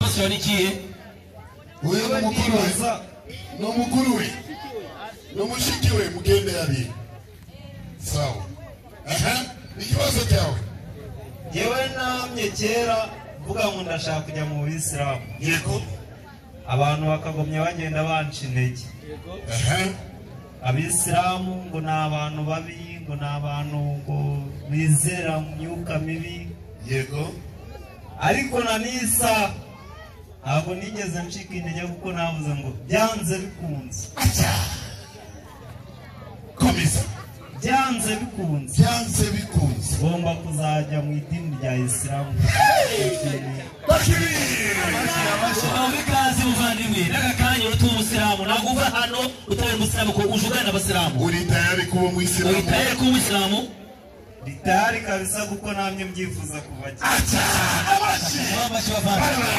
komisiyo ni ikihe uyu ni umukuru we ni umukuru we ni umushiki we mugende abiri sawa aha ni ikibazo cyawe yewe namye kera mvuga ngo ndashaka kujya mu bisilamu yego abantu bakagumya bagenda banca intege aha abisilamu ngo ni abantu babi ngo ni abantu ngo bizera mu myuka mibi yego ariko na nisa ntabwo nigeze ncika intege kuko navuze ngo byanze bikunze atya komeza byanze bikunze byanze bikunze ngomba kuzajya mu idini rya isilamu uhabwe ikaze muvandimwe n'aka kanya uratuye umusilamu ntabwo uva hano utari umusilamu ko uje ugana abasilamu uri tayari kuba umuyisilamu witaye kuba umusilamu ritari kabisa kuko namye mbyifuza kuva kera atya abashi wabashe bavandimwe